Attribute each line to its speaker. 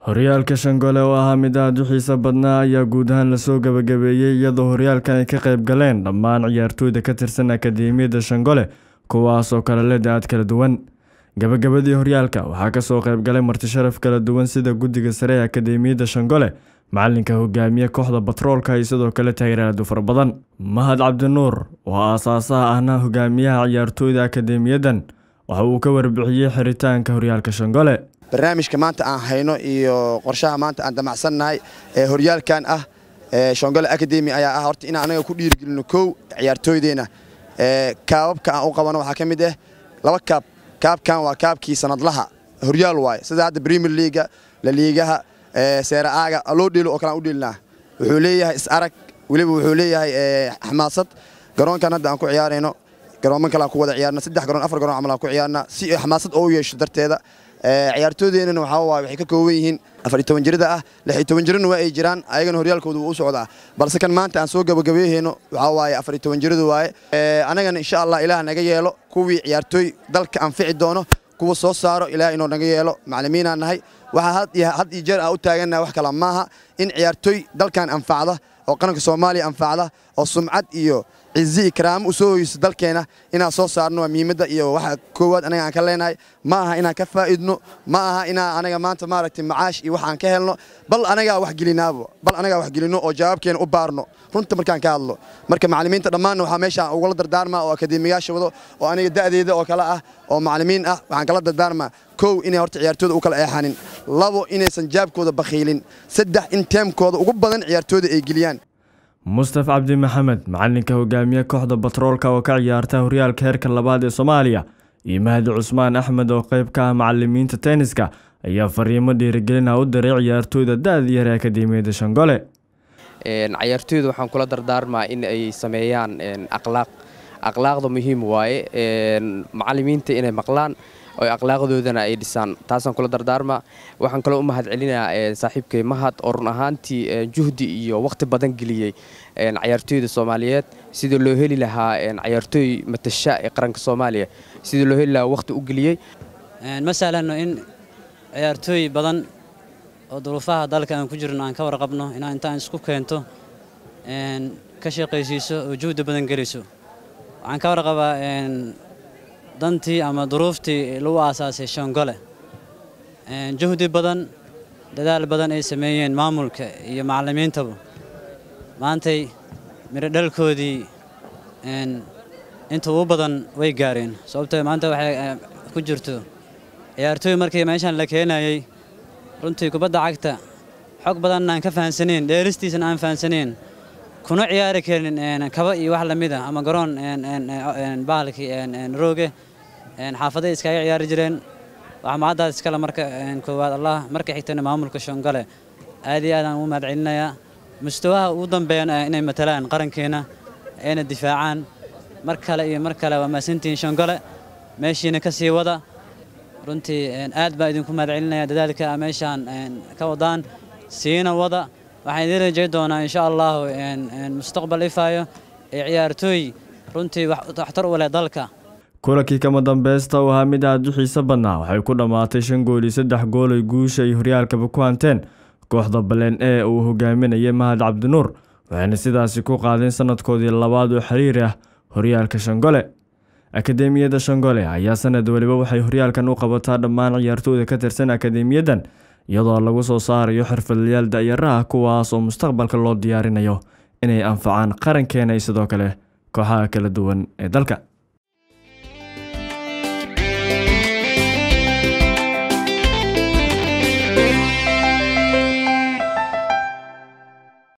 Speaker 1: horyaalka shangole oo ahaa mid aada u xiiso badnaa ayaa guud ahaan lasoo gabagabeeyey iyadoo horyaalkan ay ka qayb galeen dhammaan ciyaartooyda ka tirsan akademiyadda shangole kuwaasoo kale leh da-ad kala duwan gabagabadii horyaalka waxaa kasoo qayb galay martisharaf kala duwan sida guddiga sare ee akademiyadda shangole macalinka hogaamiye kooxda batroolka iyo sidoo kale taageeraadu fara badan mahad cabdinuur oo aasaasaha ahna hogaamiyaha ciyaartooyda akademiyadan waxa uu ka warbixiyey xiritaanka horyaalka shangole
Speaker 2: barnaamijka maanta aan hayno iyo qorshaha maanta aan damacsannahay ee horyaalkan ah shongole academy ayaa ah horta inaan anaga ku dhiirigelino kow ciyaartooydeenna kaababka aan u qabano waxaa ka mid ah laba kaab kaabkan waa kaabkii sanadlaha horyaal waaye sida hadda premier leaga laliigaha seera'aaga loo dheelo oo kale aan u dheelinaa wuxuu leeyahay is-arag weliba wuxuu leeyahay xamaasad garoonkan hadda aan ku ciyaarayno garooman kale aan ku wada ciyaarna saddex garoon afar garoon camal aan ku ciyaarna si xamaasad oo u yeesho darteeda ciyaartooydeenana waxaa waaye waxay ka kooban yihiin afar iyo toban jirada ah lix iyo toban jirana waa ay jiraan ayagana horyaalkooda wuu u socdaa balse kan maanta aan soo gabagabeeyhayno waxaa waaye afar iyo toban jiradu waaye anagana insha allah ilaah naga yeelo kuwii ciyaartooy dalka anfici doono kuwa soo saaro ilaah inuu naga yeelo maclimiinaan nahay waxaa had iyo jeer aan u taagannaha wax kale maaha in ciyaartooy dalkan anfacda oo qaranka soomaaliya anfacda oo sumcad iyo cizi iyo karaamo u soo hoyso dalkeena inaan soo saarno waa muhiimadda iyo waxa koowaad anaga aan ka leenahay ma aha inaan ka faa'idno ma aha inaan anaga maanta maaragtay macaash iyo wax aan ka helno bal anagaa wax gelinaabo bal anagaa wax gelinno oo jawaabkeena u baarno runta markaan ka hadlo marka macallimiinta dhammaanna waxaa meeshaan ugula dardaarmaa oo akadeemiyaasha wado oo aniga da'deeda oo kale ah oo macallimiin ah waxaan kala dardaarmaa kow inay horta ciyaartooyda u kala eexanin labo inaysan jaabkooda bakhiilin saddex in teemkooda ugu badan ciyaartooyda ay geliyaan
Speaker 1: mustaf cabdi maxamed macalinka hogaamiye kooxda batroolka oo ka ciyaarta horyaalka heerka labaad ee soomaaliya iyo mahdi cusmaan axmed oo qayb ka ah macalimiinta tenniska ayaa fariimo dhiirigelina u diray ciyaartooyda da-da yar ee akademiyadda shangole
Speaker 3: cayaartooyda waxaan kula dardaarmaa in ay sameeyaan aqlaaq aqlaaqda muhiim waaye macalimiinta inay maqlaan oo akhlaaqdoodana ay dhisaan taasaan kula dardaarmaa waxaan kaloo u mahad celinayaa saaxiibkay mahad oo run ahaantii juhdi iyo wakhti badan geliyey cayaartooyda soomaaliyeed sidii loo heli lahaa cayaartooy matasha ee qaranka soomaaliya sidii loo heli lahaa wakhti u geliyey
Speaker 4: ma sahlanno in ciyaartooy badan oo duruufaha dalka aan ku jirno aan ka warqabno inaa intaan isku keento ka shaqaysiiso oo juhdi badan geliso waxaan ka warqabaa dantii ama duruuftii lagu aasaasay shongole juhdi badan dadaal badan ay sameeyeen maamulka iyo macallimiintaba maantay midho dhalkoodii inta ugu badan way gaareen sababtoo maanta waxay ku jirto ciyaartooy markii meeshaan la keenayey runtii kubadda cagta xog badanna aan ka fahansaneen dheeristiisana aan fahansaneen kuna ciyaari karin kaba iyo wax lamid ah ama garoon bahalkii rooge xaafaday iskaga ciyaari jireen waxaa mahaddaas iskale marka koowaad allah marka xigtana maamulka shongole aad iyo aadaan ugu mahad celinayaa mustawaha ugu dambeeyana inay matalaan qarankeena ayna difaacaan mar kale iyo mar kale waa mahadsantihiin shongole meeshiina ka sii wada runtii aad baa idinku mahad celinaya dadaalka meeshaan ka wadaan siina wada waxaan idiin rajay doonaa insha allahu mustaqbal ifaayo ee ciyaartooy runtii waxtar u leh dalka
Speaker 1: kulankii kama dambeysta uu ahaa mid aada u xiiso badnaa waxay ku dhammaatay shan gool iyo saddex gool ay guusha iyo horyaalkaba ku hanteen kooxda baleen ee uu hogaaminayay mahad cabdinuur waxayna sidaasi ku qaadeen sanadkoodii labaad oo xiriir ah horyaalka shangole akademiyadda shangole ayaa sanad weliba waxay horyaalkan u qabataa dhammaan ciyaartooyda ka tirsan akademiyadan iyadoo lagu soo saarayo xirfadlayaal da-yaraha kuwaas oo mustaqbalka loo diyaarinayo inay anfacaan qarankeena iyo sidoo kale kooxaha kala duwan ee dalka